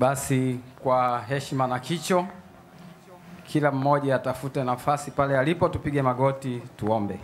Basi kwa heshima na kicho, kila mmoja atafute nafasi pale alipo, tupige magoti, tuombe.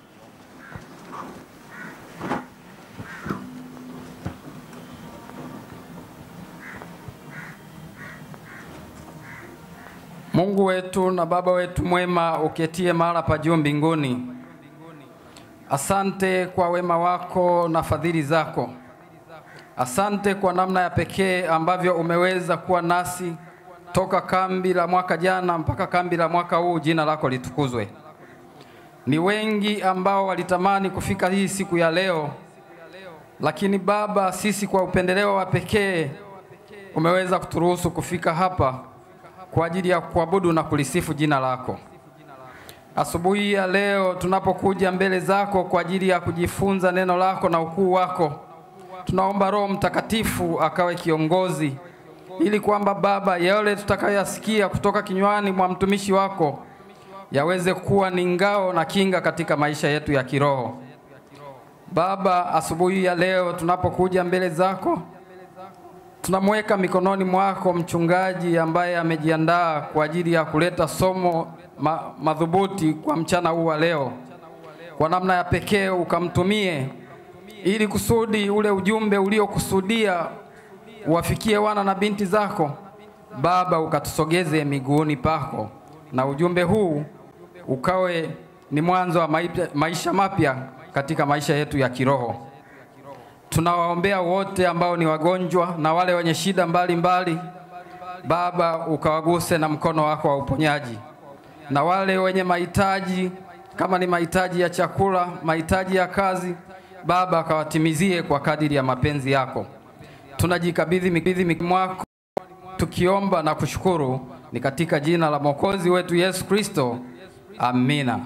Mungu wetu na Baba wetu mwema, uketie mahali pa juu mbinguni, asante kwa wema wako na fadhili zako. Asante kwa namna ya pekee ambavyo umeweza kuwa nasi toka kambi la mwaka jana mpaka kambi la mwaka huu. Jina lako litukuzwe. Ni wengi ambao walitamani kufika hii siku ya leo, lakini Baba, sisi kwa upendeleo wa pekee umeweza kuturuhusu kufika hapa kwa ajili ya kuabudu na kulisifu jina lako. Asubuhi ya leo tunapokuja mbele zako kwa ajili ya kujifunza neno lako na ukuu wako, tunaomba Roho Mtakatifu akawe kiongozi, ili kwamba Baba, yale tutakayoyasikia kutoka kinywani mwa mtumishi wako yaweze kuwa ni ngao na kinga katika maisha yetu ya kiroho. Baba, asubuhi ya leo tunapokuja mbele zako tunamweka mikononi mwako mchungaji ambaye amejiandaa kwa ajili ya kuleta somo ma, madhubuti kwa mchana huu wa leo. Kwa namna ya pekee ukamtumie ili kusudi ule ujumbe uliokusudia uwafikie wana na binti zako Baba, ukatusogeze miguuni pako, na ujumbe huu ukawe ni mwanzo wa maisha mapya katika maisha yetu ya kiroho. Tunawaombea wote ambao ni wagonjwa na wale wenye shida mbalimbali mbali. Baba, ukawaguse na mkono wako wa uponyaji, na wale wenye mahitaji kama ni mahitaji ya chakula, mahitaji ya kazi, Baba akawatimizie kwa kadiri ya mapenzi yako. Tunajikabidhi mikononi mwako tukiomba na kushukuru, ni katika jina la Mwokozi wetu Yesu Kristo, amina.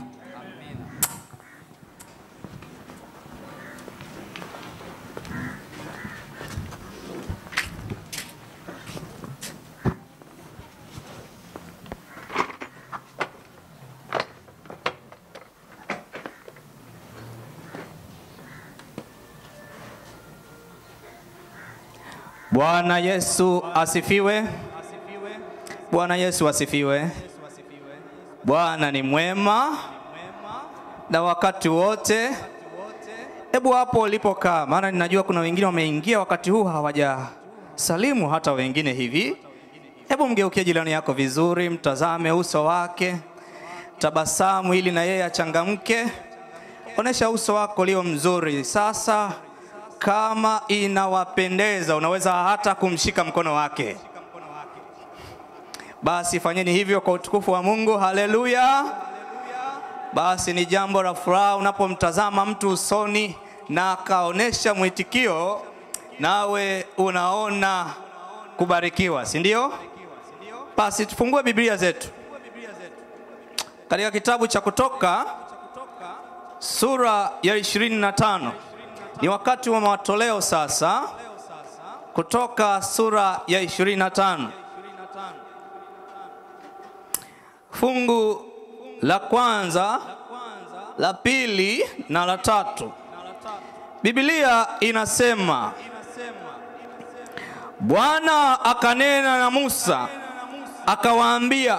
Bwana Yesu asifiwe. Bwana Yesu asifiwe. Bwana ni mwema na wakati wote. Hebu hapo ulipokaa, maana ninajua kuna wengine wameingia wakati huu hawajasalimu hata wengine hivi. Hebu mgeukie jirani yako vizuri, mtazame uso wake, tabasamu ili na yeye achangamke. Onesha uso wako ulio mzuri. Sasa kama inawapendeza, unaweza hata kumshika mkono wake. Basi fanyeni hivyo kwa utukufu wa Mungu. Haleluya! Basi ni jambo la furaha unapomtazama mtu usoni na akaonesha mwitikio, nawe unaona kubarikiwa, si ndio? Basi tufungue Biblia zetu katika kitabu cha Kutoka sura ya ishirini na tano. Ni wakati wa matoleo sasa. Kutoka sura ya 25 fungu la kwanza, la pili na la tatu. Biblia inasema, Bwana akanena na Musa akawaambia,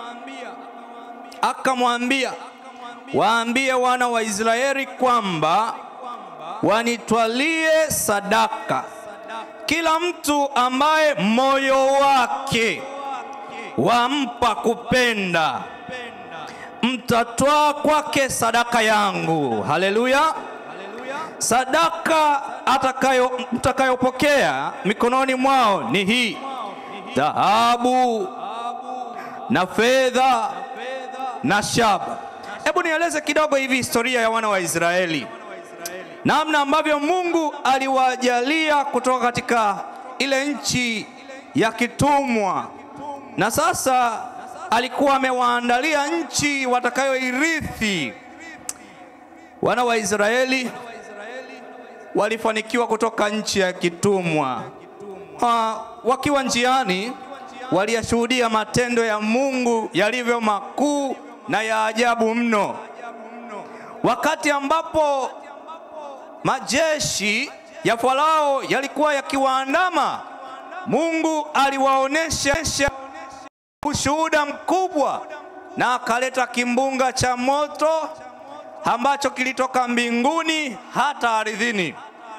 akamwambia, waambie wana wa Israeli kwamba wanitwalie sadaka kila mtu ambaye moyo wake wampa kupenda, mtatwaa kwake sadaka yangu. Haleluya! Sadaka atakayo mtakayopokea mikononi mwao ni hii: dhahabu na fedha na shaba. Hebu nieleze kidogo hivi historia ya wana wa Israeli namna ambavyo Mungu aliwajalia kutoka katika ile nchi ya kitumwa, na sasa alikuwa amewaandalia nchi watakayoirithi. Wana wa Israeli walifanikiwa kutoka nchi ya kitumwa. Ha, wakiwa njiani waliyashuhudia matendo ya Mungu yalivyo makuu na ya ajabu mno, wakati ambapo majeshi ya Farao yalikuwa yakiwaandama Mungu aliwaonesha ushuhuda mkubwa na akaleta kimbunga cha moto ambacho kilitoka mbinguni hata ardhini,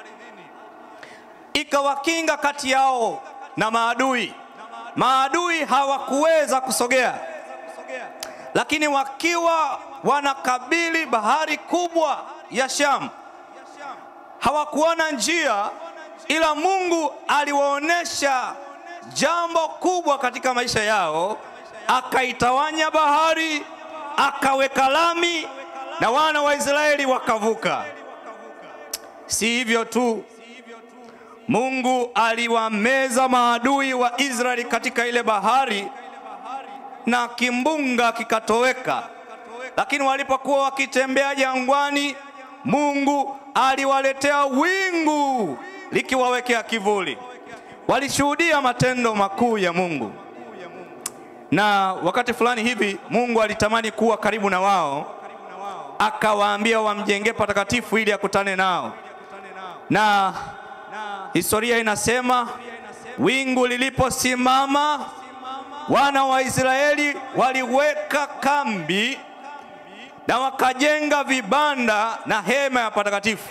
ikawakinga kati yao na maadui. Maadui hawakuweza kusogea, lakini wakiwa wanakabili bahari kubwa ya Shamu hawakuona njia, ila Mungu aliwaonesha jambo kubwa katika maisha yao, akaitawanya bahari, akaweka lami na wana wa Israeli wakavuka. Si hivyo tu, Mungu aliwameza maadui wa Israeli katika ile bahari na kimbunga kikatoweka. Lakini walipokuwa wakitembea jangwani, Mungu aliwaletea wingu likiwawekea kivuli. Walishuhudia matendo makuu ya Mungu, na wakati fulani hivi Mungu alitamani kuwa karibu na wao, akawaambia wamjengee patakatifu ili akutane nao, na historia inasema wingu liliposimama, wana wa Israeli waliweka kambi na wakajenga vibanda na hema ya patakatifu.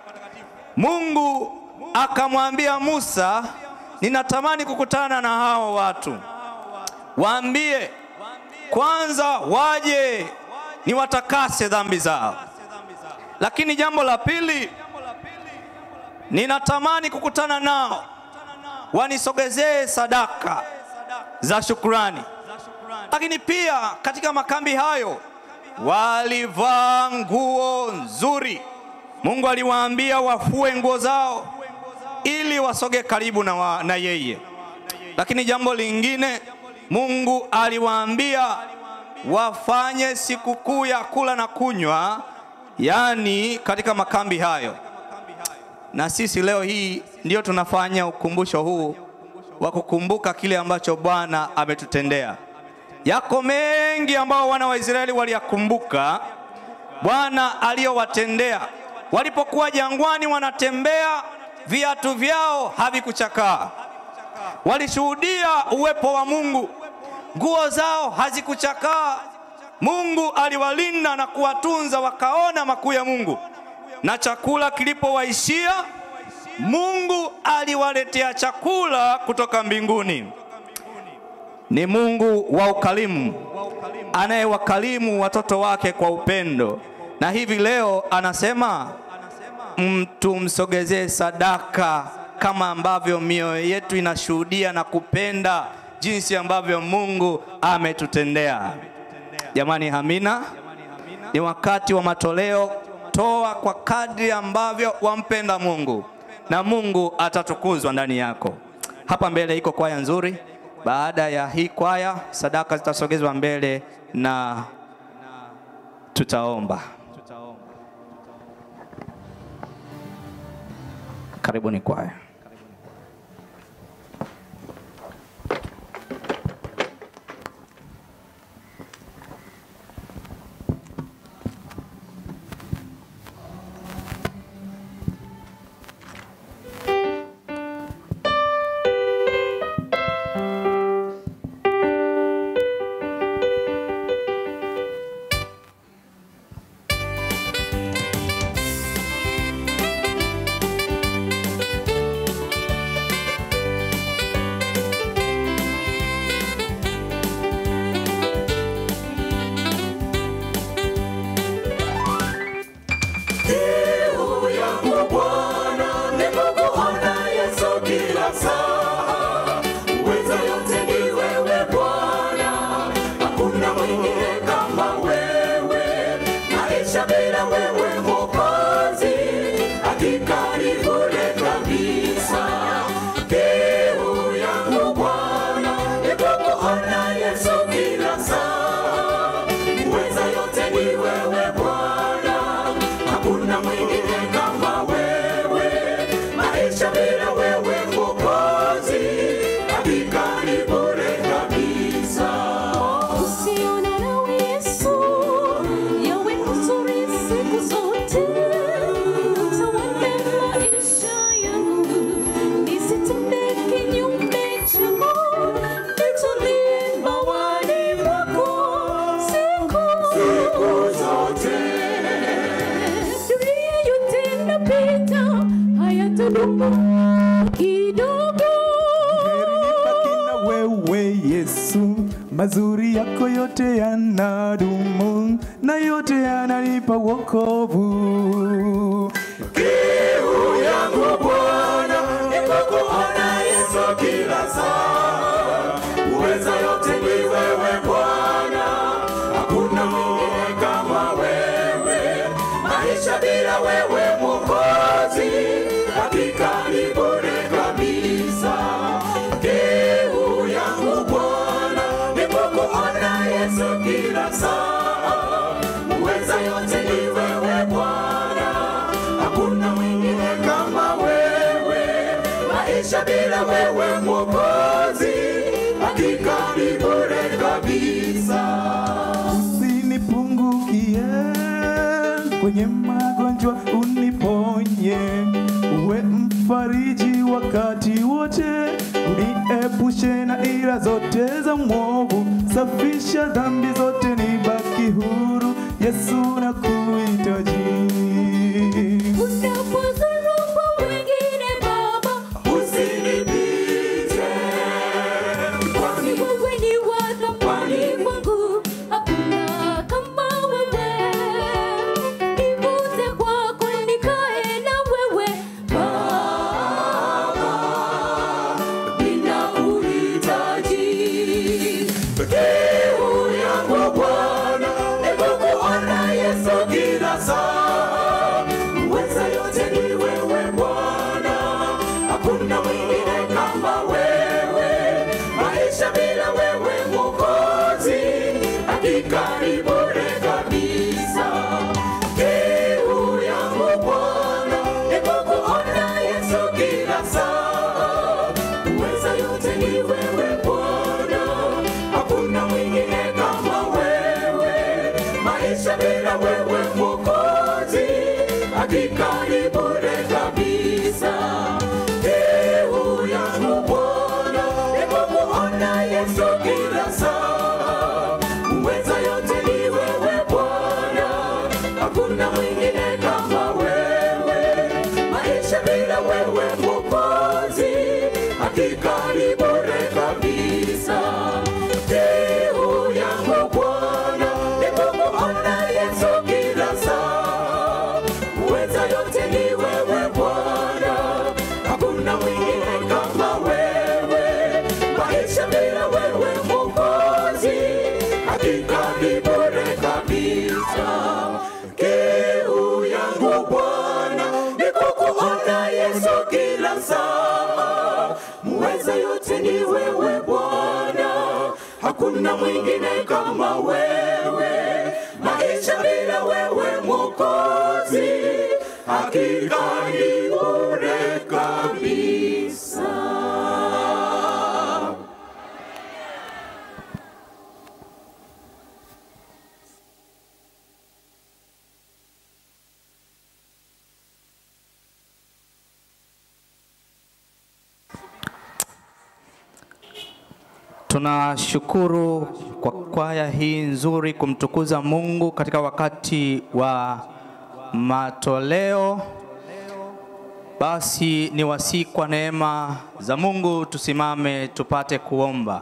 Mungu akamwambia Musa, ninatamani kukutana na hao watu, waambie kwanza waje niwatakase dhambi zao, lakini jambo la pili, ninatamani kukutana nao wanisogezee sadaka za shukrani. Lakini pia katika makambi hayo walivaa nguo nzuri. Mungu aliwaambia wafue nguo zao ili wasoge karibu na, wa, na yeye. Lakini jambo lingine Mungu aliwaambia wafanye sikukuu ya kula na kunywa, yaani katika makambi hayo. Na sisi leo hii ndio tunafanya ukumbusho huu wa kukumbuka kile ambacho Bwana ametutendea. Yako mengi ambao wana wa Israeli waliyakumbuka Bwana aliyowatendea walipokuwa jangwani, wanatembea viatu vyao havikuchakaa. Walishuhudia uwepo wa Mungu, nguo zao hazikuchakaa. Mungu aliwalinda na kuwatunza, wakaona makuu ya Mungu. Na chakula kilipowaishia, Mungu aliwaletea chakula kutoka mbinguni. Ni Mungu wa ukarimu anayewakarimu watoto wake kwa upendo, na hivi leo anasema mtu msogezee sadaka kama ambavyo mioyo yetu inashuhudia na kupenda jinsi ambavyo Mungu ametutendea. Jamani, amina. Ni wakati wa matoleo. Toa kwa kadri ambavyo wampenda Mungu na Mungu atatukuzwa ndani yako. Hapa mbele iko kwaya nzuri. Baada ya hii kwaya, sadaka zitasogezwa mbele na tutaomba. Karibuni kwaya. Thank kidogo Heri nibaki na wewe Yesu, mazuri yako yote yanadumu na yote yananipa wokovu. Kiu yangu Bwana ni kukuona Yesu kila saa, uweza yote ni wewe Bwana, hakuna mwingine kama wewe, maisha bila wewe Mwokozi, hakika ni bure kabisa. Kiu yangu Bwana ni kukuona Yesu kila saa, uweza yote ni wewe Bwana, hakuna mwingine kama wewe, maisha bila wewe Mwokozi, hakika ni bure kabisa. Usinipungukie kwenye magonjwa, uniponye, uwe mfariji wakati wote, uniepushe na ila zote za mwovu, safisha dhambi zote, nibaki huru. Yesu nakuhitaji. unapozunguka wengine Baba, Usinipite, kwani wewe ni wa thamani kwangu, hakuna kama wewe. Nivute kwako nikae na wewe Baba, ninakuhitaji. Kiu yangu Bwana ni kukuona Yesu kila saa. Uweza yote ni wewe Bwana, hakuna mwingine kama wewe. Maisha bila wewe Mwokozi, hakika ni bure kabisa. Kiu yangu Bwana ni kukuona Yesu kila saa. Uweza yote ni wewe Bwana, hakuna mwingine kama wewe. Maisha bila wewe Mwokozi, hakika ni bure kabisa. Kiu yangu Bwana ni kukuona Yesu kila saa. Uweza yote ni wewe Bwana, hakuna mwingine kama wewe. Maisha bila wewe Mwokozi, hakika ni bure kabisa. Kiu yangu Bwana ni kukuona Yesu kila saa. Uweza yote ni wewe Bwana, hakuna mwingine kama wewe. Maisha bila wewe Mwokozi, hakika ni bure kabisa. Kiu yangu Bwana ni kukuona Yesu kila saa. Muweza yote ni wewe Bwana, hakuna mwingine kama wewe. Maisha bila wewe Mwokozi, hakika ni bure kabisa. Tunashukuru kwa kwaya hii nzuri kumtukuza Mungu katika wakati wa matoleo. Basi ni wasii kwa neema za Mungu tusimame tupate kuomba.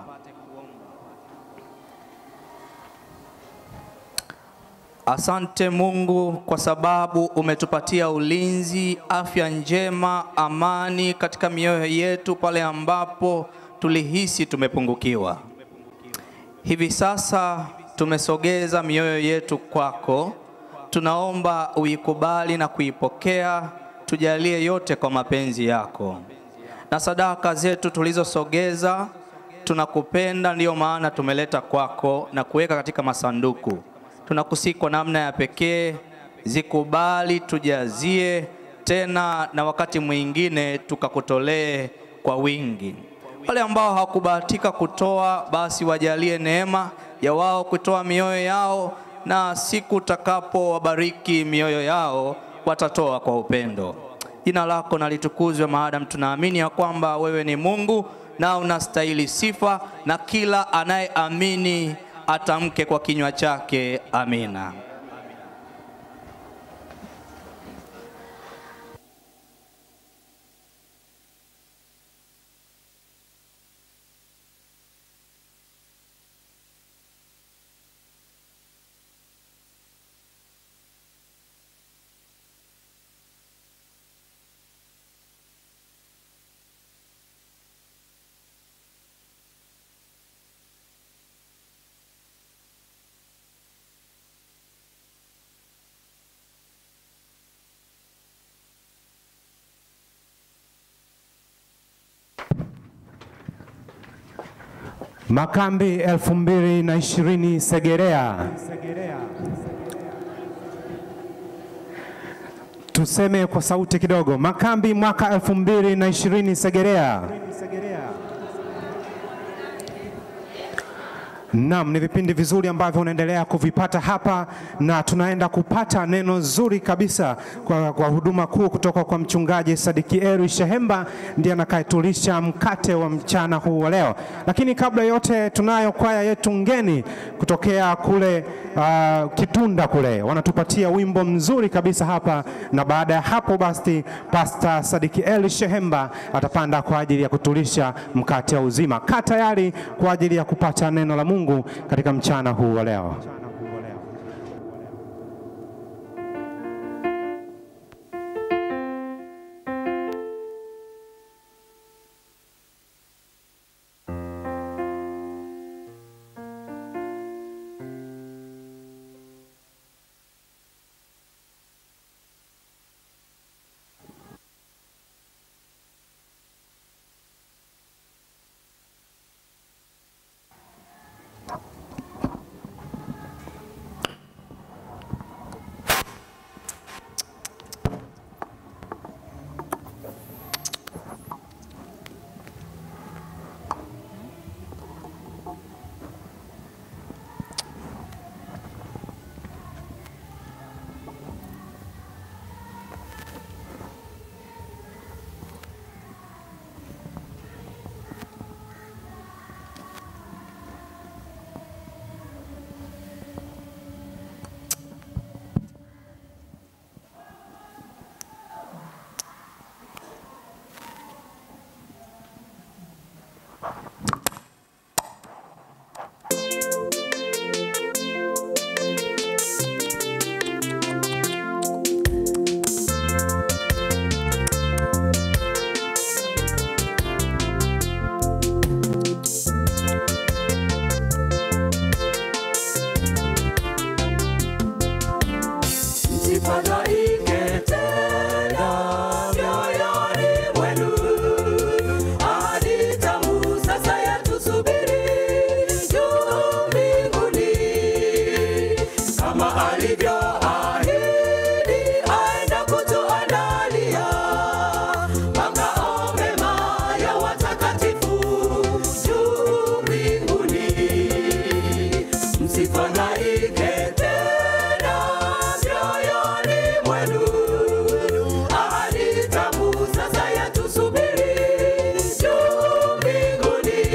Asante Mungu kwa sababu umetupatia ulinzi, afya njema, amani katika mioyo yetu pale ambapo tulihisi tumepungukiwa. Hivi sasa tumesogeza mioyo yetu kwako, tunaomba uikubali na kuipokea, tujalie yote kwa mapenzi yako. Na sadaka zetu tulizosogeza, tunakupenda, ndiyo maana tumeleta kwako na kuweka katika masanduku. Tunakusihi kwa namna ya pekee, zikubali, tujazie tena, na wakati mwingine tukakutolee kwa wingi. Wale ambao hawakubahatika kutoa, basi wajalie neema ya wao kutoa mioyo yao, na siku utakapowabariki mioyo yao watatoa kwa upendo. Jina lako na litukuzwe, maadamu tunaamini ya kwamba wewe ni Mungu na unastahili sifa, na kila anayeamini atamke kwa kinywa chake amina. Makambi elfu mbili na ishirini Segerea. Tuseme kwa sauti kidogo, makambi mwaka elfu mbili na ishirini Segerea. Naam, ni vipindi vizuri ambavyo unaendelea kuvipata hapa na tunaenda kupata neno zuri kabisa kwa, kwa huduma kuu kutoka kwa mchungaji Sadiki Eri Shehemba, ndiye anakayetulisha mkate wa mchana huu wa leo. Lakini kabla yote, tunayo kwaya yetu ngeni kutokea kule uh, Kitunda kule, wanatupatia wimbo mzuri kabisa hapa, na baada ya hapo basi Pastor Sadiki Eli Shehemba atapanda kwa ajili ya kutulisha mkate wa uzima. Kaa tayari kwa ajili ya kupata neno la Mungu katika mchana huu wa leo. Msifadhaike tena mioyoni mwenu, ahadi tamu sasa yatusubiri juu mbinguni, kama alivyoahidi aenda kutuandalia makao mema ya watakatifu juu mbinguni. Msifadhaike tena mioyoni mwenu, ahadi tamu sasa yatusubiri juu mbinguni,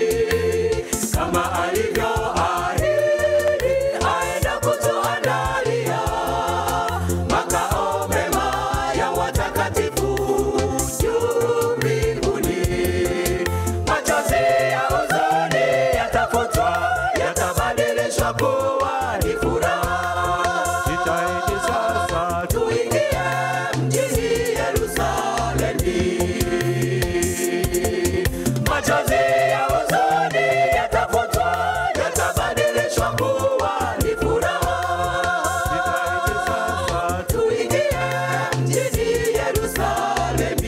kama alivyoahidi aenda kutuandalia makao mema ya watakatifu juu mbinguni. Machozi ya huzuni yatafutwa, yatabadilishwa kuwa ni furaha. Jitahidi sasa tuingie mjini Yerusalemu. Machozi ya huzuni yatafutwa, yatabadilishwa kuwa ni furaha. Jitahidi sasa tuingie mjini Yerusalemu.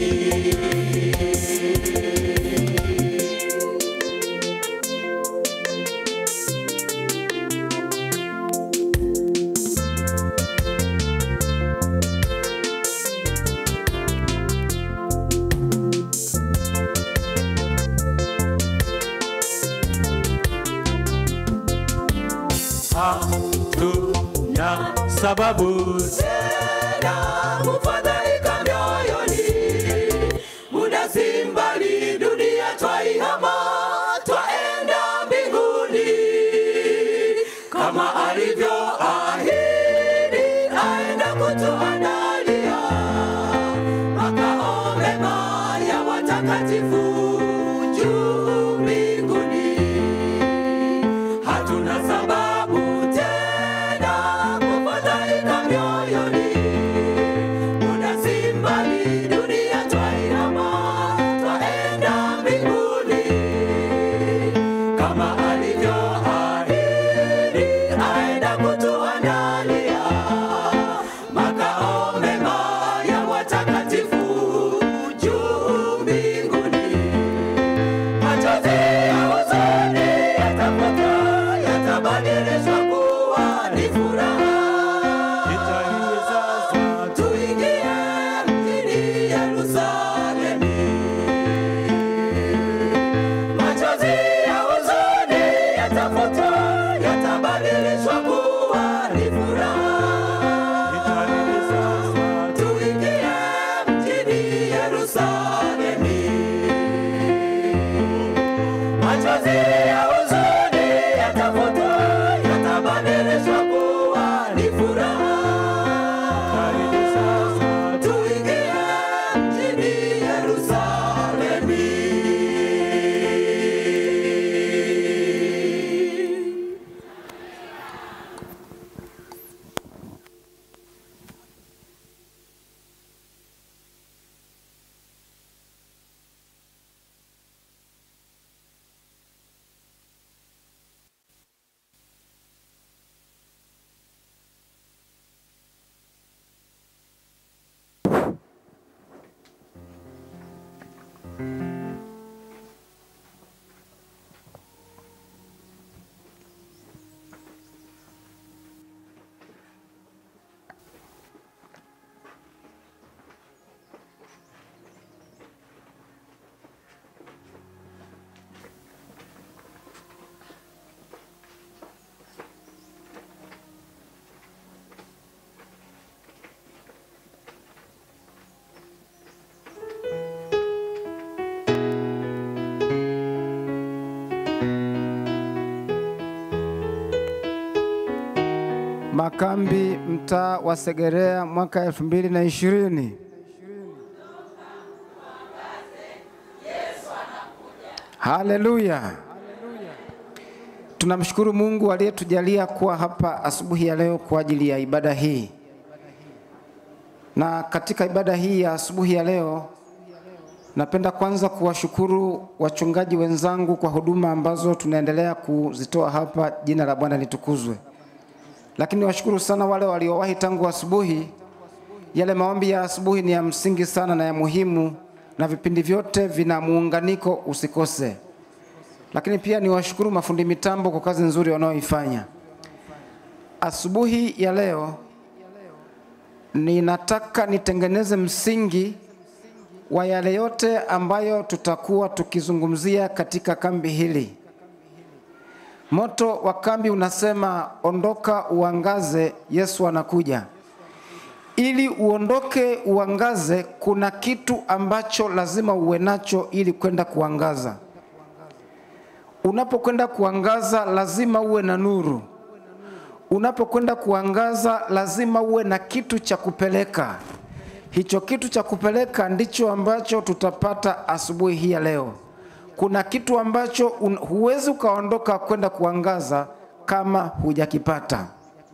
hatuna sababu tena kufadhaika mioyoni, muda si mbali, dunia twaihama, twaenda mbinguni, kama alivyoahidi aenda kutuandalia makao mema ya watakatifu juu mbinguni hatuna sababu tena kufadhaika mioyoni, muda yatafutwa, yatabadilishwa kuwa ni furaha. Tuingie mjini Yerusalemu. Machozi ya huzuni yatafutwa, yatabadilishwa kuwa ni furaha. Tuingie mjini Yerusalemu. Makambi mtaa wa Segerea mwaka elfu mbili na ishirini. Haleluya! Tunamshukuru Mungu aliyetujalia kuwa hapa asubuhi ya leo kwa ajili ya ibada hii. Na katika ibada hii ya asubuhi ya leo, napenda kwanza kuwashukuru wachungaji wenzangu kwa huduma ambazo tunaendelea kuzitoa hapa. Jina la Bwana litukuzwe. Lakini washukuru sana wale waliowahi tangu asubuhi. Yale maombi ya asubuhi ni ya msingi sana na ya muhimu, na vipindi vyote vina muunganiko, usikose. Lakini pia niwashukuru mafundi mitambo kwa kazi nzuri wanaoifanya. Asubuhi ya leo ninataka nitengeneze msingi wa yale yote ambayo tutakuwa tukizungumzia katika kambi hili. Moto wa kambi unasema ondoka uangaze, Yesu anakuja. Ili uondoke uangaze, kuna kitu ambacho lazima uwe nacho ili kwenda kuangaza. Unapokwenda kuangaza, lazima uwe na nuru. Unapokwenda kuangaza, lazima uwe na kitu cha kupeleka. Hicho kitu cha kupeleka ndicho ambacho tutapata asubuhi hii ya leo. Kuna kitu ambacho un, huwezi ukaondoka kwenda kuangaza kama hujakipata.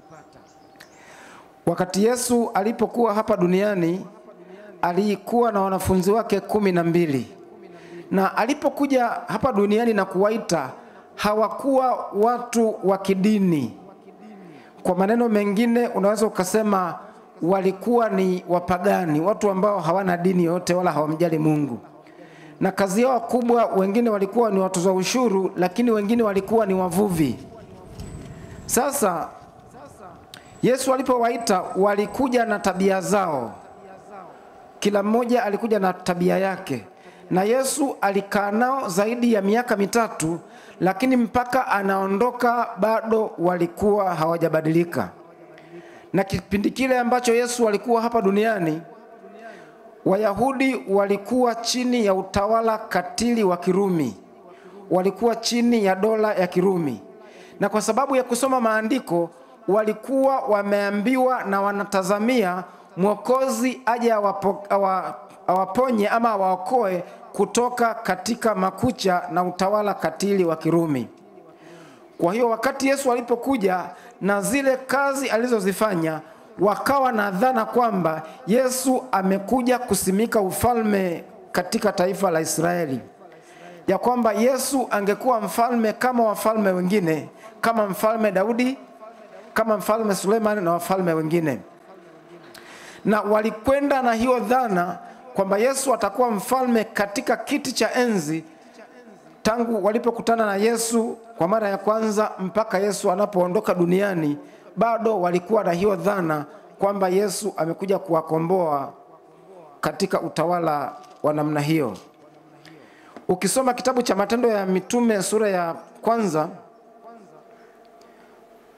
Wakati Yesu alipokuwa hapa duniani alikuwa na wanafunzi wake kumi na mbili na alipokuja hapa duniani na kuwaita hawakuwa watu wa kidini. Kwa maneno mengine, unaweza ukasema walikuwa ni wapagani, watu ambao hawana dini yoyote wala hawamjali Mungu na kazi yao kubwa, wengine walikuwa ni watoza ushuru, lakini wengine walikuwa ni wavuvi. Sasa Yesu alipowaita walikuja na tabia zao, kila mmoja alikuja na tabia yake, na Yesu alikaa nao zaidi ya miaka mitatu, lakini mpaka anaondoka bado walikuwa hawajabadilika. Na kipindi kile ambacho Yesu alikuwa hapa duniani Wayahudi walikuwa chini ya utawala katili wa Kirumi, walikuwa chini ya dola ya Kirumi, na kwa sababu ya kusoma maandiko walikuwa wameambiwa na wanatazamia mwokozi aje awapo, awa, awaponye ama awaokoe kutoka katika makucha na utawala katili wa Kirumi. Kwa hiyo wakati Yesu alipokuja na zile kazi alizozifanya wakawa na dhana kwamba Yesu amekuja kusimika ufalme katika taifa la Israeli, ya kwamba Yesu angekuwa mfalme kama wafalme wengine, kama mfalme Daudi, kama mfalme Suleiman na wafalme wengine, na walikwenda na hiyo dhana kwamba Yesu atakuwa mfalme katika kiti cha enzi tangu walipokutana na Yesu kwa mara ya kwanza mpaka Yesu anapoondoka duniani bado walikuwa na hiyo dhana kwamba Yesu amekuja kuwakomboa katika utawala wa namna hiyo. Ukisoma kitabu cha Matendo ya Mitume sura ya kwanza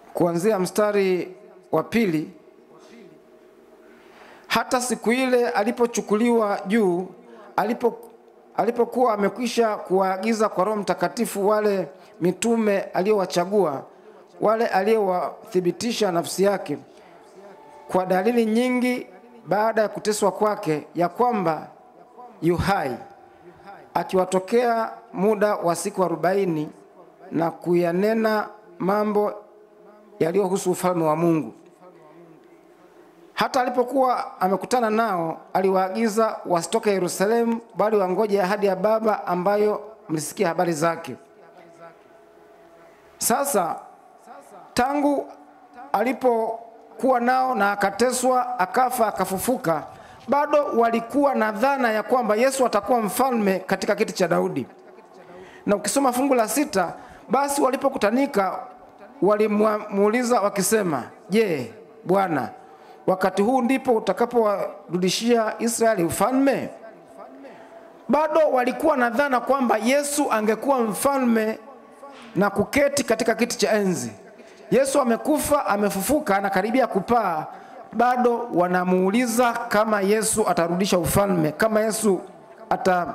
kuanzia mstari wa pili hata siku ile alipochukuliwa juu alipo alipokuwa amekwisha kuwaagiza kwa roho mtakatifu wale mitume aliyowachagua wale aliyowathibitisha nafsi yake kwa dalili nyingi baada ya kuteswa kwake ya kwamba yu hai akiwatokea muda wa siku arobaini na kuyanena mambo yaliyohusu ufalme wa Mungu. Hata alipokuwa amekutana nao, aliwaagiza wasitoke Yerusalemu, bali wangoje ahadi ya Baba ambayo mlisikia habari zake. Sasa tangu alipokuwa nao na akateswa, akafa, akafufuka, bado walikuwa na dhana ya kwamba Yesu atakuwa mfalme katika kiti cha Daudi. Na ukisoma fungu la sita, basi walipokutanika walimuuliza wakisema, je, Bwana, wakati huu ndipo utakapowarudishia Israeli ufalme? Bado walikuwa na dhana kwamba Yesu angekuwa mfalme na kuketi katika kiti cha enzi. Yesu amekufa, amefufuka, anakaribia kupaa, bado wanamuuliza kama Yesu atarudisha ufalme, kama Yesu ata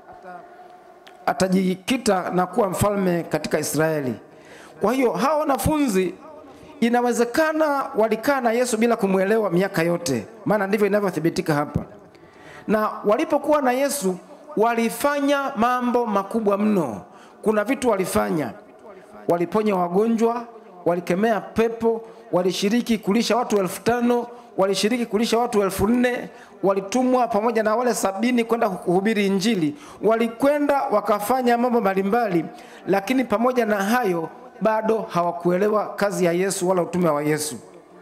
atajikita na kuwa mfalme katika Israeli. Kwa hiyo hawa wanafunzi inawezekana walikaa na Yesu bila kumwelewa miaka yote, maana ndivyo inavyothibitika hapa. Na walipokuwa na Yesu walifanya mambo makubwa mno. Kuna vitu walifanya, waliponya wagonjwa, walikemea pepo, walishiriki kulisha watu elfu tano walishiriki kulisha watu elfu nne walitumwa pamoja na wale sabini kwenda kuhubiri Injili. Walikwenda wakafanya mambo mbalimbali, lakini pamoja na hayo bado hawakuelewa kazi ya Yesu wala utume wa Yesu.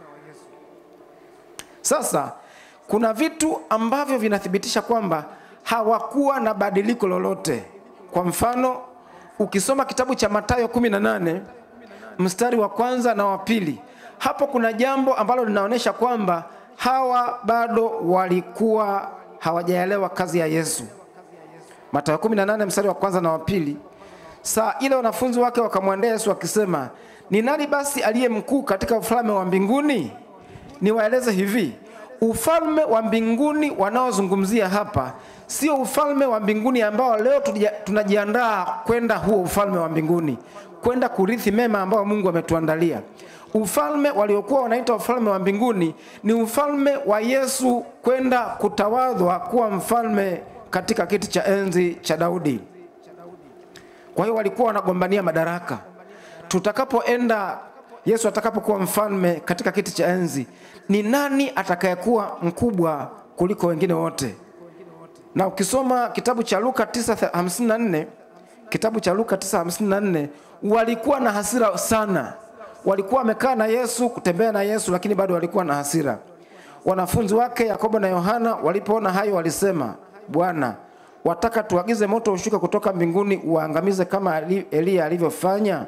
Sasa kuna vitu ambavyo vinathibitisha kwamba hawakuwa na badiliko lolote. Kwa mfano, ukisoma kitabu cha Mathayo 18 mstari wa kwanza na wa pili, hapo kuna jambo ambalo linaonyesha kwamba hawa bado walikuwa hawajaelewa kazi ya Yesu. Mathayo 18 mstari wa kwanza na wa pili, saa ile wanafunzi wake wakamwendea Yesu wakisema, ni nani basi aliye mkuu katika ufalme wa mbinguni? Niwaeleze hivi, ufalme wa mbinguni wanaozungumzia hapa sio ufalme wa mbinguni ambao leo tuja- tunajiandaa kwenda huo ufalme wa mbinguni, kwenda kurithi mema ambao Mungu ametuandalia. Ufalme waliokuwa wanaita ufalme wa mbinguni ni ufalme wa Yesu kwenda kutawadhwa kuwa mfalme katika kiti cha enzi cha Daudi. Kwa hiyo walikuwa wanagombania madaraka. Tutakapoenda Yesu atakapokuwa mfalme katika kiti cha enzi, ni nani atakayekuwa mkubwa kuliko wengine wote? Na ukisoma kitabu cha Luka 9:54, kitabu cha Luka 9:54, walikuwa na hasira sana. Walikuwa wamekaa na Yesu, kutembea na Yesu, lakini bado walikuwa na hasira. Wanafunzi wake Yakobo na Yohana walipoona hayo walisema, Bwana, wataka tuagize moto ushuke kutoka mbinguni uwaangamize kama Ali- Eliya alivyofanya?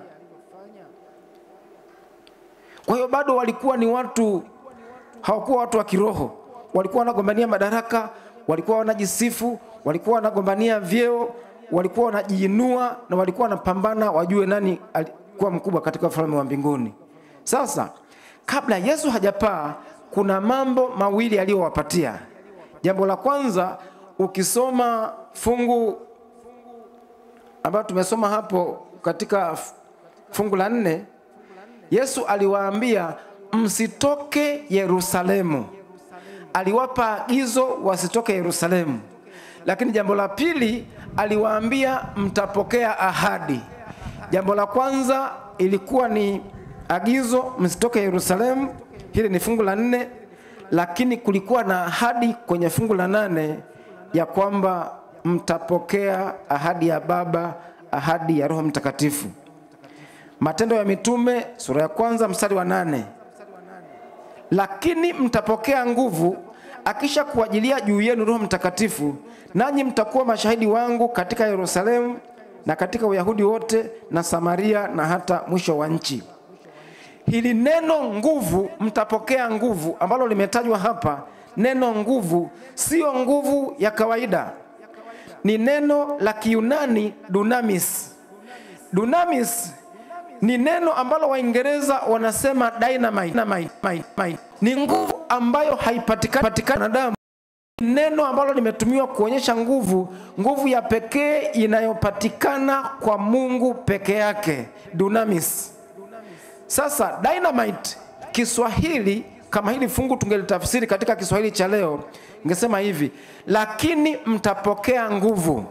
Kwa hiyo bado walikuwa ni watu, hawakuwa watu wa kiroho. Walikuwa wanagombania madaraka, walikuwa wanajisifu, walikuwa wanagombania vyeo, walikuwa wanajiinua na walikuwa wanapambana wajue nani alikuwa mkubwa katika ufalme wa mbinguni. Sasa kabla Yesu hajapaa, kuna mambo mawili aliyowapatia. Jambo la kwanza, ukisoma fungu ambayo tumesoma hapo katika f- fungu la nne, Yesu aliwaambia msitoke Yerusalemu. Aliwapa agizo wasitoke Yerusalemu. Lakini jambo la pili aliwaambia mtapokea ahadi. Jambo la kwanza ilikuwa ni agizo msitoke Yerusalemu, hili ni fungu la nne, lakini kulikuwa na ahadi kwenye fungu la nane ya kwamba mtapokea ahadi ya Baba, ahadi ya Roho Mtakatifu. Matendo ya Mitume sura ya kwanza mstari wa nane lakini mtapokea nguvu akisha kuajilia juu yenu Roho Mtakatifu, nanyi mtakuwa mashahidi wangu katika Yerusalemu na katika Uyahudi wote na Samaria na hata mwisho wa nchi. Hili neno nguvu, mtapokea nguvu, ambalo limetajwa hapa, neno nguvu sio nguvu ya kawaida, ni neno la Kiyunani dunamis. Dunamis ni neno ambalo Waingereza wanasema dynamite, dynamite, dynamite, dynamite. Ni nguvu ambayo haipatikani patikani na damu. Neno ambalo limetumiwa kuonyesha nguvu, nguvu ya pekee inayopatikana kwa Mungu peke yake, dunamis. Sasa dynamite Kiswahili, kama hili fungu tungelitafsiri katika Kiswahili cha leo, ingesema hivi: lakini mtapokea nguvu,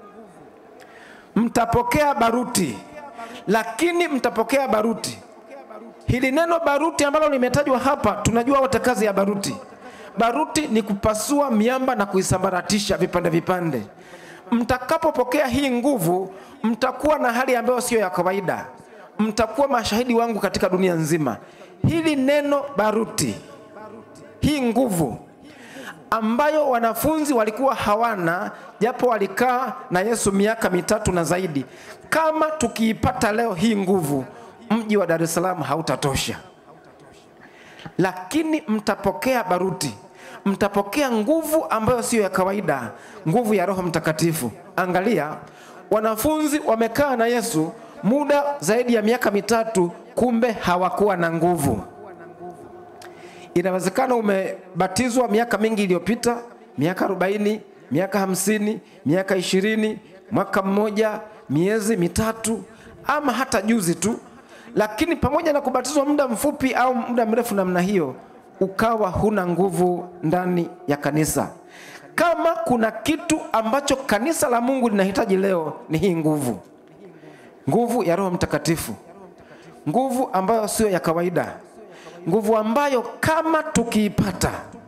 mtapokea baruti, lakini mtapokea baruti. Hili neno baruti ambalo limetajwa hapa, tunajua wote kazi ya baruti. Baruti ni kupasua miamba na kuisambaratisha vipande vipande. Mtakapopokea hii nguvu, mtakuwa na hali ambayo sio ya kawaida. Mtakuwa mashahidi wangu katika dunia nzima. Hili neno baruti, hii nguvu ambayo wanafunzi walikuwa hawana, japo walikaa na Yesu miaka mitatu na zaidi. Kama tukiipata leo hii nguvu, mji wa Dar es Salaam hautatosha lakini mtapokea baruti, mtapokea nguvu ambayo siyo ya kawaida, nguvu ya Roho Mtakatifu. Angalia, wanafunzi wamekaa na Yesu muda zaidi ya miaka mitatu, kumbe hawakuwa na nguvu. Inawezekana umebatizwa miaka mingi iliyopita, miaka 40, miaka hamsini, miaka ishirini, mwaka mmoja, miezi mitatu, ama hata juzi tu lakini pamoja na kubatizwa muda mfupi au muda mrefu namna hiyo, ukawa huna nguvu ndani ya kanisa. Kama kuna kitu ambacho kanisa la Mungu linahitaji leo ni hii nguvu, nguvu ya Roho Mtakatifu, nguvu ambayo sio ya kawaida, nguvu ambayo kama tukiipata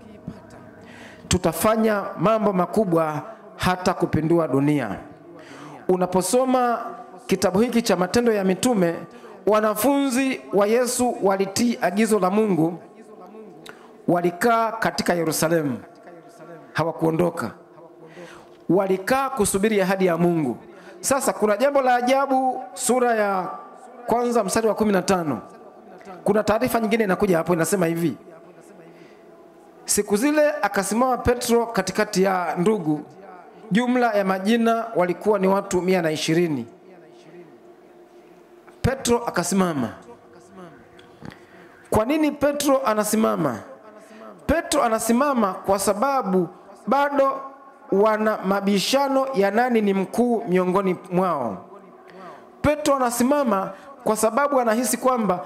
tutafanya mambo makubwa hata kupindua dunia. Unaposoma kitabu hiki cha Matendo ya Mitume, wanafunzi wa Yesu walitii agizo la Mungu, walikaa katika Yerusalemu, hawakuondoka, walikaa kusubiri ahadi ya Mungu. Sasa kuna jambo la ajabu, sura ya kwanza mstari wa kumi na tano kuna taarifa nyingine inakuja hapo, inasema hivi: siku zile akasimama Petro katikati ya ndugu, jumla ya majina walikuwa ni watu mia na ishirini. Petro akasimama. Kwa nini Petro anasimama? Petro anasimama kwa sababu bado wana mabishano ya nani ni mkuu miongoni mwao. Petro anasimama kwa sababu anahisi kwamba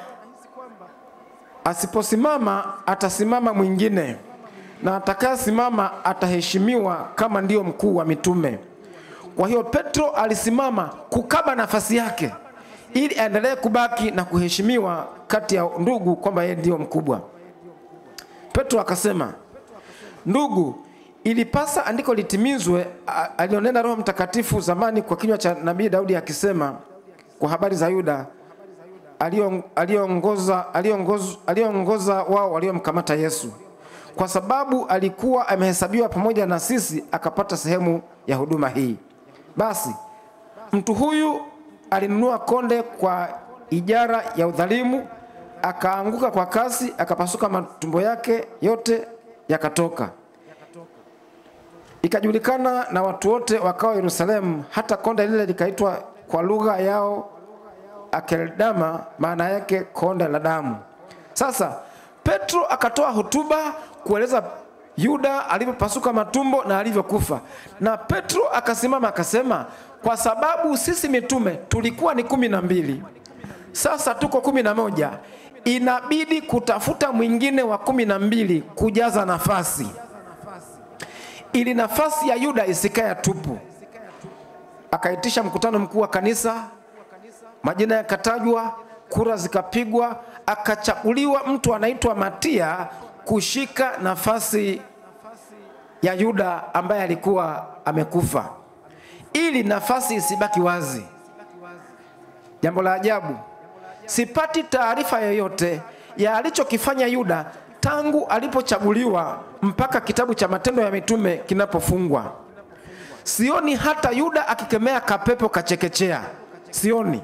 asiposimama atasimama mwingine, na atakayesimama ataheshimiwa kama ndiyo mkuu wa mitume. Kwa hiyo Petro alisimama kukaba nafasi yake ili aendelee kubaki na kuheshimiwa kati ya ndugu kwamba yeye ndiyo mkubwa. Petro akasema, ndugu, ilipasa andiko litimizwe a- alionena Roho Mtakatifu zamani kwa kinywa cha nabii Daudi akisema kwa habari za Yuda alion- aliongoza aliongoza aliongoza wao waliomkamata Yesu, kwa sababu alikuwa amehesabiwa pamoja na sisi, akapata sehemu ya huduma hii. Basi mtu huyu alinunua konde kwa ijara ya udhalimu, akaanguka kwa kasi, akapasuka matumbo yake yote yakatoka. Ikajulikana na watu wote wakao Yerusalemu, hata konde lile likaitwa kwa lugha yao Akeldama, maana yake konde la damu. Sasa Petro akatoa hotuba kueleza Yuda alivyopasuka matumbo na alivyokufa, na Petro akasimama akasema, kwa sababu sisi mitume tulikuwa ni kumi na mbili, sasa tuko kumi na moja, inabidi kutafuta mwingine wa kumi na mbili kujaza nafasi, ili nafasi ya Yuda isikae tupu. Akaitisha mkutano mkuu wa kanisa, majina yakatajwa, kura zikapigwa, akachaguliwa mtu anaitwa Matia kushika nafasi ya Yuda ambaye alikuwa amekufa, ili nafasi isibaki wazi. Jambo la ajabu, sipati taarifa yoyote ya alichokifanya Yuda tangu alipochaguliwa mpaka kitabu cha Matendo ya Mitume kinapofungwa. Sioni hata Yuda akikemea kapepo kachekechea, sioni.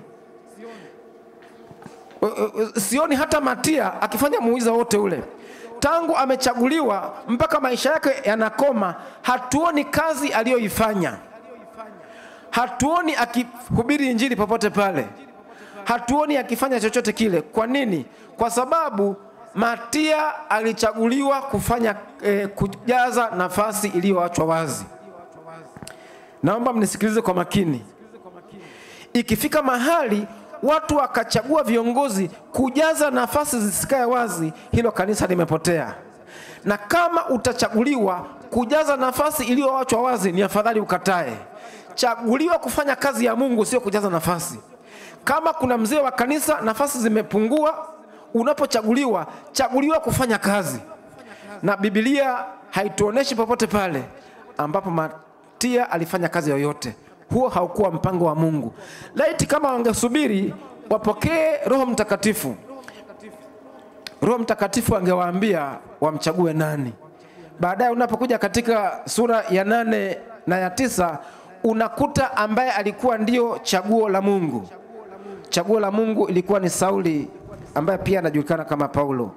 Uh, uh, sioni hata Matia akifanya muujiza wote ule. Tangu amechaguliwa mpaka maisha yake yanakoma, hatuoni kazi aliyoifanya, hatuoni akihubiri injili popote pale, hatuoni akifanya chochote kile. Kwa nini? Kwa sababu Matia alichaguliwa kufanya eh, kujaza nafasi iliyoachwa wazi. Naomba mnisikilize kwa makini. Ikifika mahali watu wakachagua viongozi kujaza nafasi zisikae wazi, hilo kanisa limepotea. Na kama utachaguliwa kujaza nafasi iliyoachwa wazi, ni afadhali ukatae. Chaguliwa kufanya kazi ya Mungu, sio kujaza nafasi. Kama kuna mzee wa kanisa, nafasi zimepungua, unapochaguliwa, chaguliwa kufanya kazi, na Biblia haituoneshi popote pale ambapo Matia alifanya kazi yoyote. Huo haukuwa mpango wa Mungu. Laiti kama wangesubiri wapokee Roho Mtakatifu, Roho Mtakatifu angewaambia wamchague nani. Baadaye unapokuja katika sura ya nane na ya tisa unakuta ambaye alikuwa ndio chaguo la Mungu. Chaguo la Mungu ilikuwa ni Sauli ambaye pia anajulikana kama Paulo.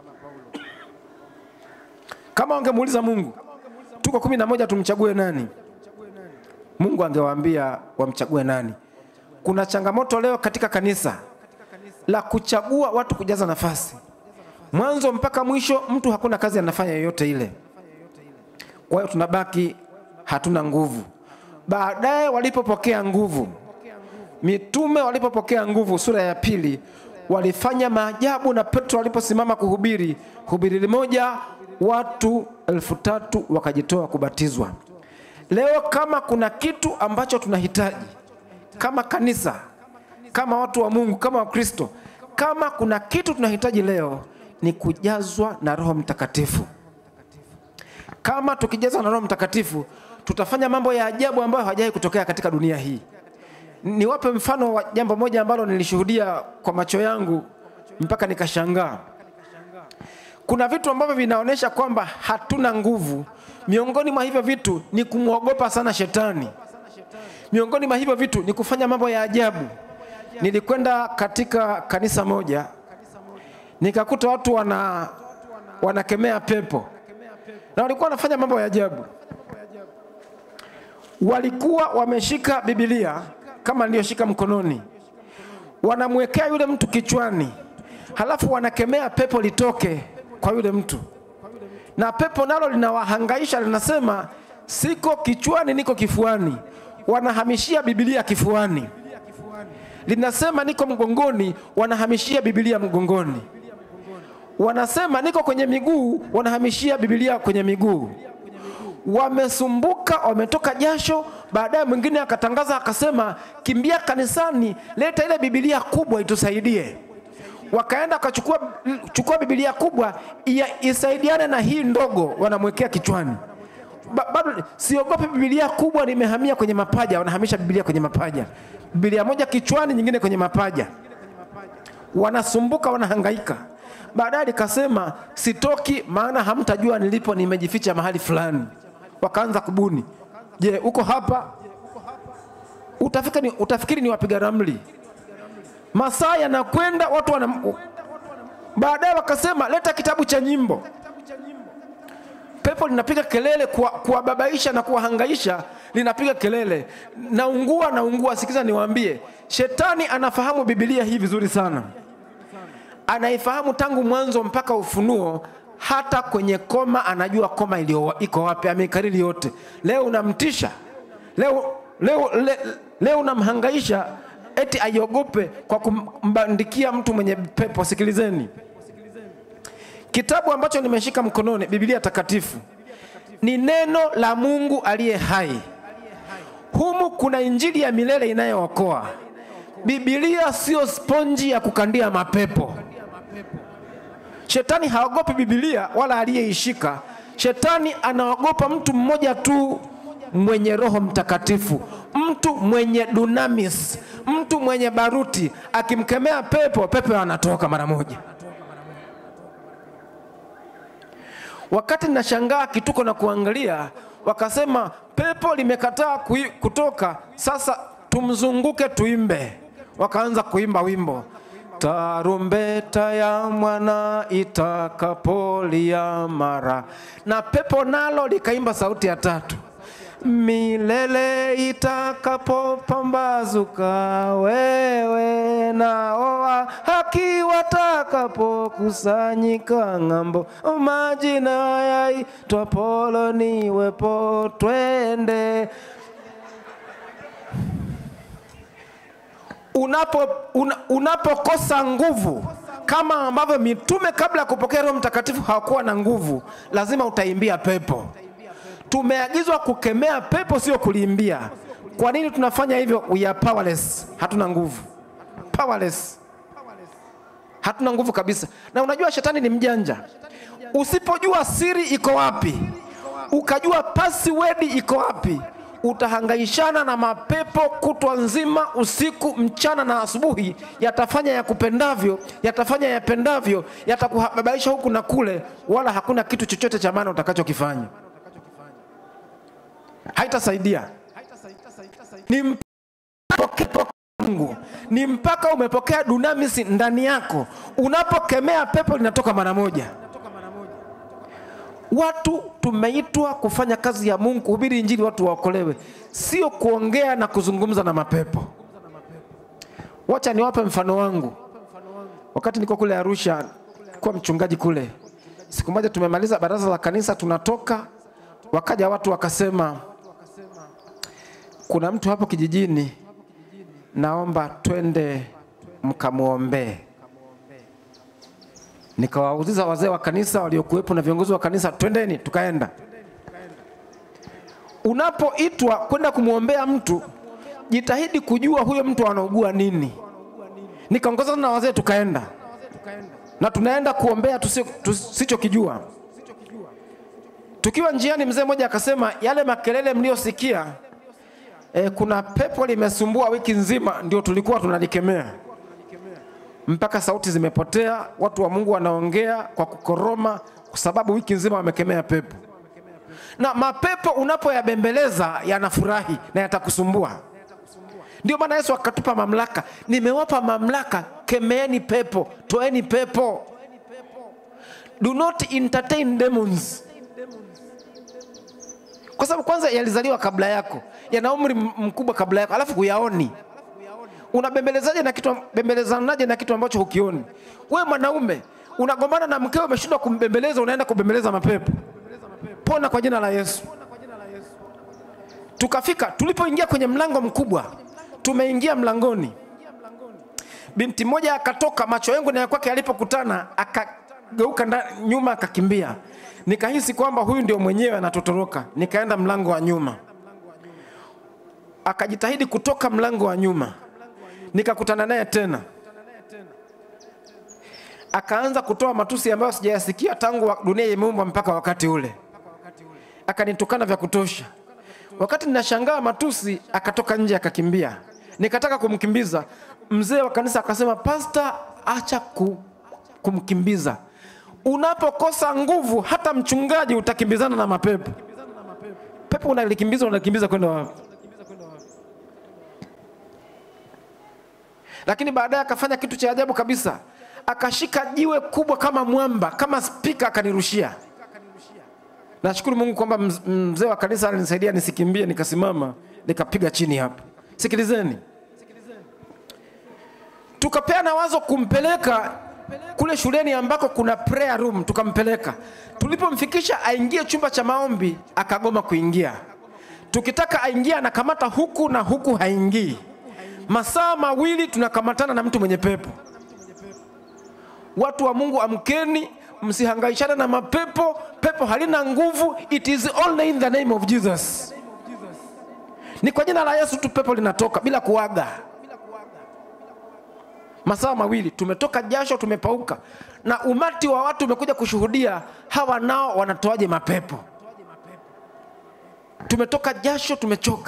Kama wangemuuliza Mungu, tuko kumi na moja, tumchague nani? Mungu angewaambia wamchague nani. Kuna changamoto leo katika kanisa la kuchagua watu kujaza nafasi, mwanzo mpaka mwisho, mtu hakuna kazi anafanya yoyote ile. Kwa hiyo tunabaki hatuna nguvu. Baadaye walipopokea nguvu, mitume walipopokea nguvu, sura ya pili, walifanya maajabu, na Petro aliposimama kuhubiri hubiri moja, watu elfu tatu wakajitoa kubatizwa. Leo kama kuna kitu ambacho tunahitaji kama kanisa, kama watu wa Mungu, kama Wakristo, kama kuna kitu tunahitaji leo ni kujazwa na Roho Mtakatifu. Kama tukijazwa na Roho Mtakatifu, tutafanya mambo ya ajabu ambayo hajawahi kutokea katika dunia hii. Niwape mfano wa jambo moja ambalo nilishuhudia kwa macho yangu mpaka nikashangaa. Kuna vitu ambavyo vinaonyesha kwamba hatuna nguvu. Miongoni mwa hivyo vitu ni kumwogopa sana shetani. Miongoni mwa hivyo vitu ni kufanya mambo ya ajabu. Nilikwenda katika kanisa moja nikakuta watu wana wanakemea pepo na walikuwa wanafanya mambo ya ajabu. Walikuwa wameshika Biblia kama niliyoshika mkononi, wanamwekea yule mtu kichwani, halafu wanakemea pepo litoke kwa yule mtu, na pepo nalo linawahangaisha, linasema siko kichwani, niko kifuani. Wanahamishia Biblia kifuani, linasema niko mgongoni, wanahamishia Biblia mgongoni. Wanasema niko kwenye miguu, wanahamishia Biblia kwenye miguu. Wamesumbuka, wametoka jasho. Baadaye mwingine akatangaza akasema, kimbia kanisani, leta ile Biblia kubwa itusaidie. Wakaenda wakachukua chukua Biblia kubwa ia- isaidiane na hii ndogo, wanamwekea kichwani. Ba- Bado siogopi Biblia kubwa, nimehamia kwenye mapaja. Wanahamisha Biblia kwenye mapaja, Biblia moja kichwani, nyingine kwenye mapaja. Wanasumbuka, wanahangaika. Baadaye nikasema sitoki, maana hamtajua nilipo, nimejificha mahali fulani. Wakaanza kubuni, je, uko hapa? Utafika ni, utafikiri ni wapiga ramli. Masaa yanakwenda, watu wana baadaye wakasema leta kitabu cha nyimbo. Pepo linapiga kelele kuwa- kuwababaisha na kuwahangaisha, linapiga kelele, naungua, naungua. Sikiza niwaambie, shetani anafahamu Biblia hii vizuri sana anaifahamu tangu mwanzo mpaka Ufunuo. Hata kwenye koma anajua koma iliyo iko wapi, ameikariri yote. Leo unamtisha, leo, leo, le, leo unamhangaisha eti aiogope kwa kumbandikia mtu mwenye pepo. Sikilizeni, kitabu ambacho nimeshika mkononi, Biblia Takatifu, ni neno la Mungu aliye hai. Humu kuna injili ya milele inayookoa. Biblia sio sponji ya kukandia mapepo. Shetani haogopi Biblia wala aliyeishika. Shetani anaogopa mtu mmoja tu mwenye Roho Mtakatifu, mtu mwenye dunamis, mtu mwenye baruti. Akimkemea pepo, pepo anatoka mara moja. Wakati nashangaa kituko na kuangalia, wakasema pepo limekataa kui- kutoka, sasa tumzunguke tuimbe. Wakaanza kuimba wimbo tarumbeta ya mwana itakapolia mara, na pepo nalo likaimba sauti ya tatu, milele itakapopambazuka, wewe nao wa haki watakapokusanyika ng'ambo, majina yaitwa polo niwepo, twende unapo una, unapokosa nguvu kama ambavyo mitume kabla ya kupokea Roho Mtakatifu hawakuwa na nguvu, lazima utaimbia pepo. Tumeagizwa kukemea pepo, sio kuliimbia. Kwa nini tunafanya hivyo? We are powerless, hatuna nguvu, powerless, hatuna nguvu kabisa. Na unajua shetani ni mjanja. Usipojua siri iko wapi, ukajua password iko wapi, utahangaishana na mapepo kutwa nzima, usiku, mchana na asubuhi. Yatafanya yakupendavyo, yatafanya yapendavyo, yatakuhabaisha huku na kule, wala hakuna kitu chochote cha maana utakachokifanya. Haitasaidia. Ni mpaka Mungu, ni mpaka umepokea dunamisi ndani yako. Unapokemea pepo linatoka mara moja. Watu tumeitwa kufanya kazi ya Mungu, kuhubiri Injili, watu waokolewe, sio kuongea na kuzungumza na mapepo. Wacha niwape mfano wangu. Wakati niko kule Arusha, kuwa mchungaji kule, siku moja tumemaliza baraza la kanisa, tunatoka, wakaja watu wakasema, kuna mtu hapo kijijini, naomba twende mkamwombee. Nikawauliza wazee wa kanisa waliokuwepo na viongozi wa kanisa, twendeni. Tukaenda. Unapoitwa kwenda kumwombea mtu, jitahidi kujua huyo mtu anaugua nini. Nikaongozana na wazee, tukaenda na tunaenda kuombea tusi- tusichokijua. Tukiwa njiani, mzee mmoja akasema, yale makelele mliyosikia, e, kuna pepo limesumbua wiki nzima, ndio tulikuwa tunalikemea mpaka sauti zimepotea, watu wa Mungu wanaongea kwa kukoroma, kwa sababu wiki nzima wamekemea pepo. Na mapepo unapoyabembeleza yanafurahi na yatakusumbua. Ndio maana Yesu akatupa mamlaka, nimewapa mamlaka, kemeeni pepo, toeni pepo. Do not entertain demons, kwa sababu kwanza yalizaliwa kabla yako, yana umri m- mkubwa kabla yako, alafu huyaoni unabembelezaje na kitu bembelezanaje na kitu ambacho hukioni? We mwanaume unagombana na mkeo, umeshindwa kumbembeleza, unaenda kubembeleza mapepo. Pona kwa jina la Yesu. Tukafika, tulipoingia kwenye mlango mkubwa, tumeingia mlangoni, binti moja akatoka, macho yangu na ya kwake alipokutana, akageuka nda- nyuma, akakimbia. Nikahisi kwamba huyu ndio mwenyewe anatotoroka, nikaenda mlango wa nyuma, akajitahidi kutoka mlango wa nyuma nikakutana naye tena, akaanza kutoa matusi ambayo sijayasikia tangu wa- dunia imeumbwa mpaka wakati ule. Akanitukana vya kutosha. Wakati ninashangaa matusi, akatoka nje akakimbia. Nikataka kumkimbiza, mzee wa kanisa akasema, pasta, acha ku, kumkimbiza. Unapokosa nguvu, hata mchungaji utakimbizana na mapepo. Pepo unalikimbiza, unalikimbiza kwenda wapi? lakini baadaye akafanya kitu cha ajabu kabisa, akashika jiwe kubwa kama mwamba, kama spika, akanirushia. Nashukuru Mungu kwamba mz- mzee wa kanisa alinisaidia nisikimbie, nikasimama nikapiga chini hapo. Sikilizeni, tukapeana wazo kumpeleka kule shuleni ambako kuna prayer room, tukampeleka. Tulipomfikisha aingie chumba cha maombi, akagoma kuingia. Tukitaka aingie, anakamata huku na huku, haingii. Masaa mawili tunakamatana na mtu mwenye pepo. Watu wa Mungu, amkeni, msihangaishane na mapepo. Pepo halina nguvu, it is only in the name of Jesus. Ni kwa jina la Yesu tu pepo linatoka bila kuaga. Masaa mawili tumetoka jasho, tumepauka, na umati wa watu umekuja kushuhudia hawa nao wanatoaje mapepo. Tumetoka jasho, tumechoka.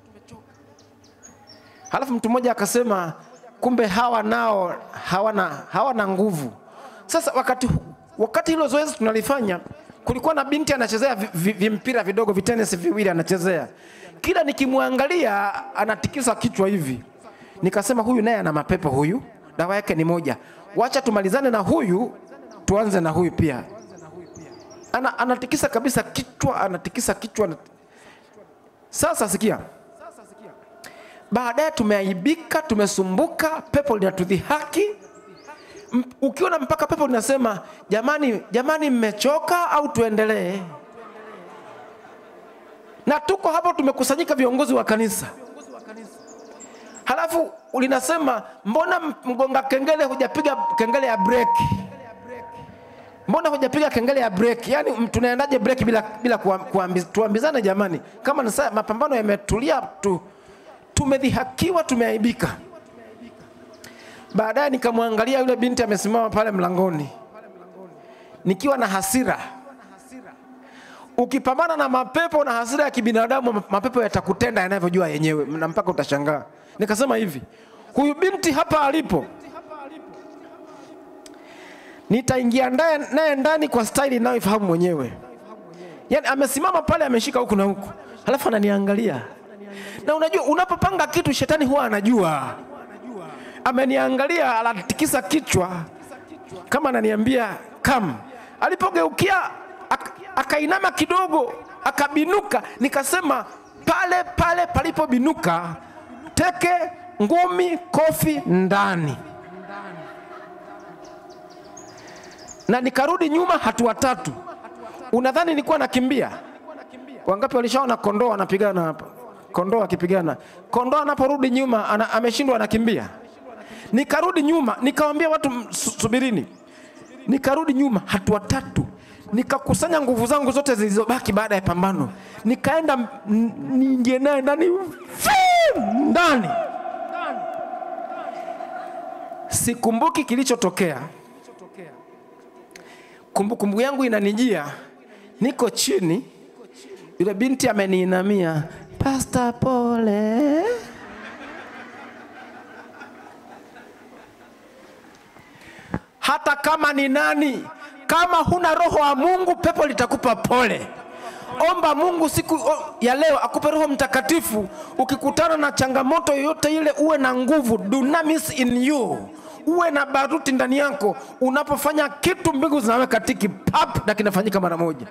Halafu mtu mmoja akasema, kumbe hawa nao hawana, hawana nguvu. Sasa wakati, wakati hilo zoezi tunalifanya, kulikuwa na binti anachezea vi- vi- vimpira vidogo vitenesi viwili anachezea, kila nikimwangalia anatikisa kichwa hivi. Nikasema huyu naye ana mapepo, huyu dawa yake ni moja, wacha tumalizane na huyu tuanze na huyu pia. Ana, anatikisa kabisa kichwa, anatikisa kichwa, Sasa sikia, baadaye tumeaibika, tumesumbuka, pepo linatudhihaki. M- Ukiona mpaka pepo linasema jamani, jamani, mmechoka au tuendelee? Na tuko hapo tumekusanyika viongozi wa kanisa, halafu linasema mbona mgonga kengele hujapiga kengele ya breki? mbona hujapiga kengele ya break? Yani m- tunaendaje break bila, bila kuam- kuambi- tuambizane jamani, kama ni saa mapambano yametulia tu, tumedhihakiwa, tumeaibika. Baadaye nikamwangalia yule binti amesimama pale mlangoni, nikiwa na hasira. Ukipambana na mapepo na hasira ya kibinadamu, ma- mapepo yatakutenda yanavyojua yenyewe, na mpaka utashangaa. Nikasema hivi, huyu binti hapa alipo nitaingia ndaye- naye ndani kwa staili inayoifahamu mwenyewe. Yaani amesimama pale ameshika huku na huku, halafu ananiangalia. Na unajua unapopanga kitu shetani huwa anajua. Ameniangalia, anatikisa kichwa kama ananiambia kam. Alipogeukia ak- akainama kidogo, akabinuka, nikasema pale pale palipobinuka, teke, ngumi, kofi ndani. na nikarudi nyuma hatua tatu. Unadhani nilikuwa nakimbia? Wangapi walishaona kondoo wanapigana hapa? Kondoo akipigana, kondoo anaporudi nyuma ana, ameshindwa anakimbia. Nikarudi nyuma, nikawambia watu "M- su- subirini. Nikarudi nyuma hatua tatu, nikakusanya nguvu zangu zote zilizobaki baada ya pambano, nikaenda m- n- niingie naye ndani Fii! ndani. Sikumbuki kilichotokea kumbukumbu yangu inanijia, niko chini, yule binti ameniinamia, pasta pole. Hata kama ni nani, kama huna roho wa Mungu, pepo litakupa pole. Omba Mungu siku o- ya leo akupe Roho Mtakatifu. Ukikutana na changamoto yoyote ile, uwe na nguvu, dunamis in you, uwe na baruti ndani yako. Unapofanya kitu, mbingu zinaweka tiki pap, na kinafanyika mara moja.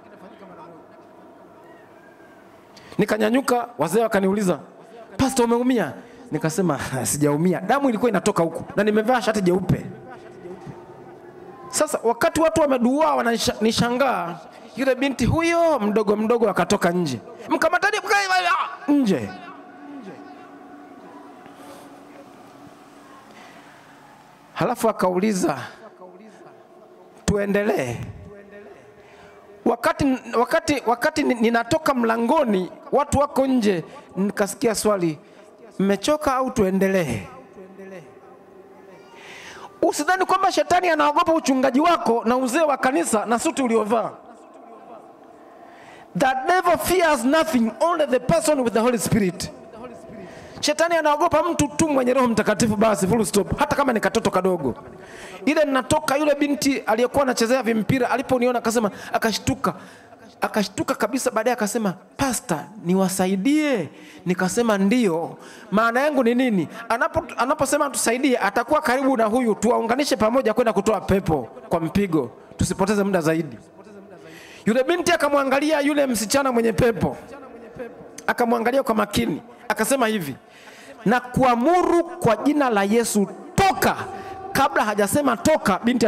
Nikanyanyuka, wazee wakaniuliza, Pastor, umeumia? Nikasema sijaumia, damu ilikuwa inatoka huku na nimevaa shati jeupe. Sasa wakati watu wameduaa wananishangaa, yule binti huyo mdogo mdogo akatoka nje, mkamatani mka- nje. Halafu akauliza tuendelee. Wakati, wakati, wakati ni- ninatoka mlangoni, watu wako nje, nikasikia swali, mmechoka au tuendelee? Usidhani kwamba shetani anaogopa uchungaji wako na uzee wa kanisa na suti uliovaa. The devil fears nothing, only the person with the Holy Spirit. Shetani anaogopa mtu tu mwenye Roho Mtakatifu, basi full stop, hata kama ni katoto kadogo. Ile ninatoka, yule binti aliyekuwa anachezea vimpira aliponiona akasema, akashtuka akashtuka kabisa. Baadaye akasema, pasta, niwasaidie. Nikasema ndio. Maana yangu ni nini? Anapo anaposema tusaidie, atakuwa karibu na huyu, tuwaunganishe pamoja kwenda kutoa pepo kwa mpigo, tusipoteze muda zaidi. Yule binti akamwangalia yule msichana mwenye pepo, akamwangalia kwa makini, akasema hivi, na kuamuru kwa jina la Yesu, toka. Kabla hajasema toka, binti